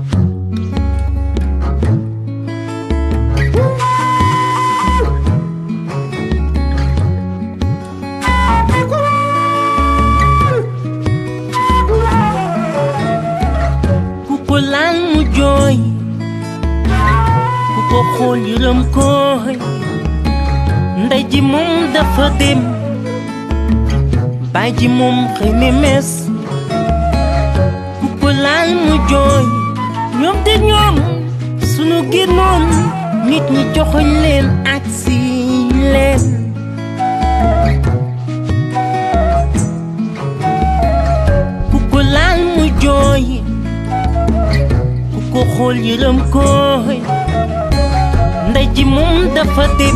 ku ko laal mu jooy ku ko xool yërëm koy ndey ji moom dafa dem baay ji moom xëy ne mes ku ko laal mu jooy ñoom de ñoom sunu génnoon nit ñi joxoñ leen ak si leen ku ko laal mu jooy ku ko xool yërëm koy ndey ji moom dafa dem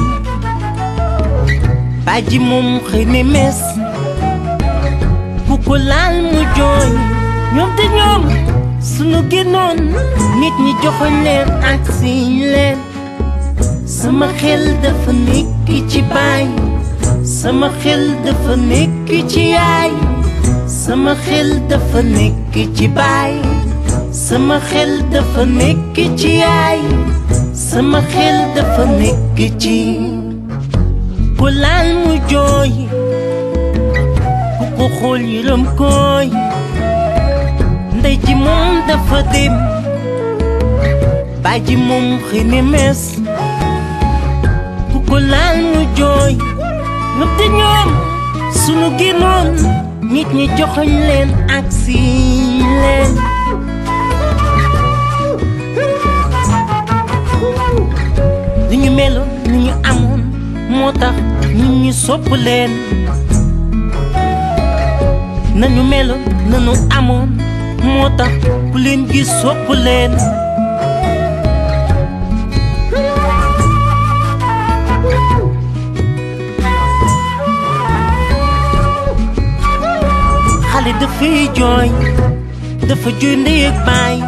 baay ji moom xëy ne mes ku ko laal mu jooy ñoom de ñoom sunu génnoon nit ñi joxoñ leen ak si leen sama xel dafa nekk ci baay sama xel dafa nekk ci yaay sama xel dafa nekk ci baay sama xel dafa nekk ci yaay sama xel dafa nekk ci ku laal mu jooy ku ko xool yërëm koy ndey ji moom dafa dem baay ji moom xëy ne mes ku ko laal mu jooy ñëpp de ñoom sunu génnoon nit ñi joxoñ leen ak si leen li ñu meloon li ñu amoon moo tax nit ñi sopp leen nañu meloon nañu amoon moo tax ku leen gis sopp leen xale dafay jooy dafa jooy ndey ak baay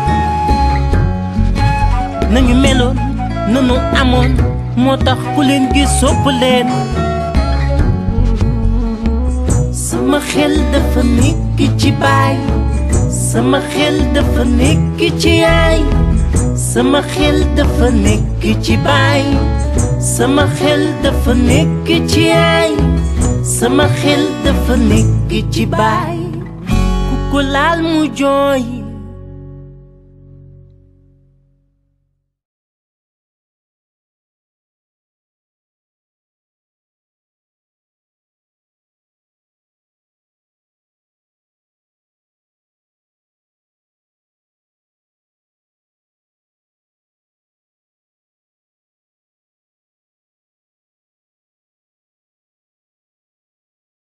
nañu meloon nanu amoon moo tax ku leen gis sopp leen sama xel dafa nekk ci baay sama xel dafa nekk ci yaay sama xel dafa nekk ci baay sama xel dafa nekk ci yaay sama xel dafa nekk ci baay ku ko laal mu jooy